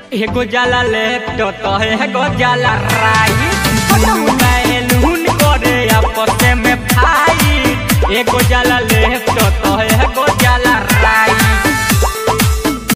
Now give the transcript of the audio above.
एगो जाला लेफ्ट तो एगो जाला राइट बैलून करे आपस में फाइट एगो जाला लेफ्ट तो एगो जाला राइट